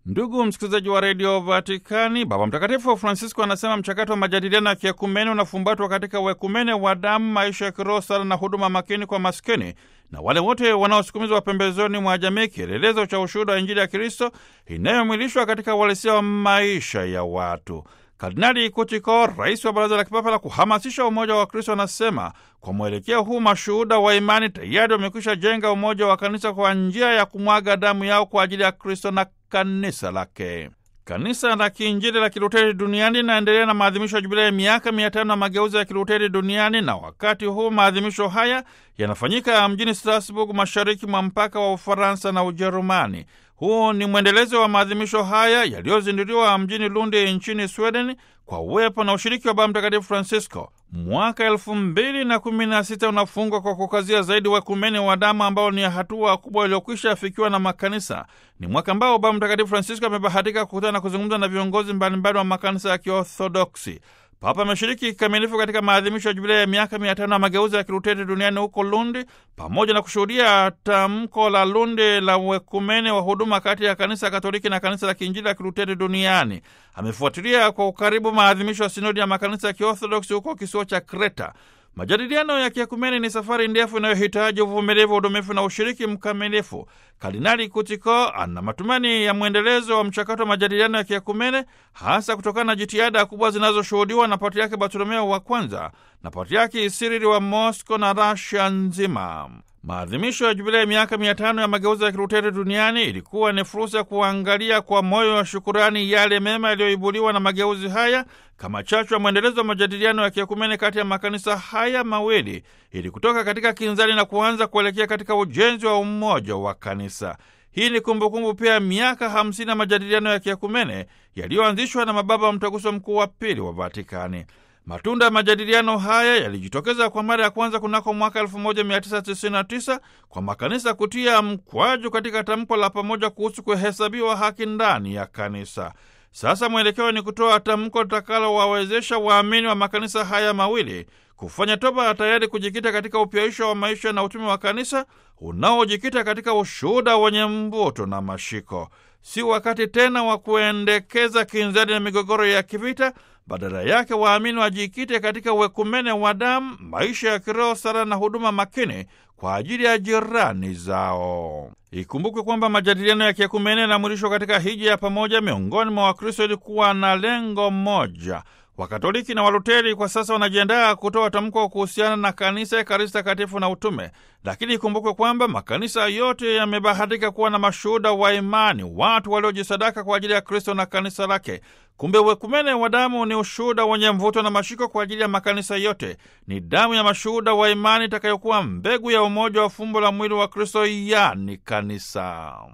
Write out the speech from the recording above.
Ndugu msikilizaji wa redio Vatikani, Baba Mtakatifu Francisco anasema mchakato wa majadiliano ya kiekumene unafumbatwa katika uekumene wa damu, maisha ya kiroho, sala na huduma makini kwa maskini na wale wote wanaosukumizwa pembezoni mwa jamii, kielelezo cha ushuhuda wa Injili ya Kristo inayomwilishwa katika uhalisia wa maisha ya watu. Kardinali Kutiko, rais wa Baraza la Kipapa la kuhamasisha umoja wa Kristo, anasema kwa mwelekeo huu mashuhuda wa imani tayari wamekwisha jenga umoja wa kanisa kwa njia ya kumwaga damu yao kwa ajili ya Kristo na kanisa lake. Kanisa la Kiinjili la Kiluteri duniani linaendelea na maadhimisho ya jubilei ya miaka mia tano na mageuzi ya Kiluteri duniani, na wakati huu maadhimisho haya yanafanyika mjini Strasbourg, mashariki mwa mpaka wa Ufaransa na Ujerumani. Huu ni mwendelezo wa maadhimisho haya yaliyozinduliwa mjini Lundi nchini Sweden kwa uwepo na ushiriki wa Baba Mtakatifu Francisco. Mwaka elfu mbili na kumi na sita unafungwa kwa kukazia zaidi wekumene wa damu ambao ni hatua kubwa iliyokwisha afikiwa na makanisa. Ni mwaka ambao Baba Mtakatifu Francisco amebahatika kukutana na kuzungumza na viongozi mbalimbali wa makanisa ya Kiorthodoksi. Papa ameshiriki kikamilifu katika maadhimisho ya jubilei ya miaka mia tano ya mageuzi ya Kiluteri duniani huko Lundi, pamoja na kushuhudia tamko la Lundi la uekumene wa huduma kati ya kanisa Katoliki na kanisa la Kiinjili la Kiluteri duniani. Amefuatilia kwa ukaribu maadhimisho ya sinodi ya makanisa ya Kiorthodoksi huko kisiwa cha Kreta. Majadiliano ya kiekumene ni safari ndefu inayohitaji uvumilivu, udumifu na ushiriki mkamilifu. Kardinali Kutiko ana matumaini ya mwendelezo wa mchakato wa majadiliano ya kiekumene, hasa kutokana na jitihada kubwa zinazoshuhudiwa na Patriaki Bartolomeo wa kwanza na Patriaki Sirili wa Mosco na Rasia nzima. Maadhimisho ya jubilei ya miaka mia tano ya mageuzi ya Kiluteri duniani ilikuwa ni fursa ya kuangalia kwa moyo wa shukurani yale mema yaliyoibuliwa na mageuzi haya kama chachu ya mwendelezo wa majadiliano ya kiekumene kati ya makanisa haya mawili ili kutoka katika kinzani na kuanza kuelekea katika ujenzi wa umoja wa kanisa. Hii ni kumbukumbu pia ya miaka hamsini ya majadiliano ya kiekumene yaliyoanzishwa na mababa wa mtaguso mkuu wa pili wa Vatikani. Matunda ya majadiliano haya yalijitokeza kwa mara ya kwanza kunako mwaka 1999 kwa makanisa kutia mkwaju katika tamko la pamoja kuhusu kuhesabiwa haki ndani ya kanisa. Sasa mwelekeo ni kutoa tamko litakalowawezesha waamini wa makanisa haya mawili kufanya toba, tayari kujikita katika upyaisho wa maisha na utume wa kanisa unaojikita katika ushuhuda wenye mvuto na mashiko. Si wakati tena wa kuendekeza kinzani na migogoro ya kivita. Badala yake waamini wajikite katika uwekumene wa damu, maisha ya kiroho, sala na huduma makini kwa ajili ya jirani zao. Ikumbukwe kwamba majadiliano ya kiekumene yanamwilishwa katika hija ya pamoja miongoni mwa Wakristo ilikuwa na lengo moja. Wakatoliki na Waluteri kwa sasa wanajiandaa kutoa tamko kuhusiana na kanisa, Ekaristi Takatifu na utume. Lakini ikumbukwe kwamba makanisa yote yamebahatika kuwa na mashuhuda wa imani, watu waliojisadaka kwa ajili ya Kristo na kanisa lake. Kumbe uwekumene wa damu ni ushuhuda wenye mvuto na mashiko kwa ajili ya makanisa yote. Ni damu ya mashuhuda wa imani itakayokuwa mbegu ya umoja wa fumbo la mwili wa Kristo, yani kanisa.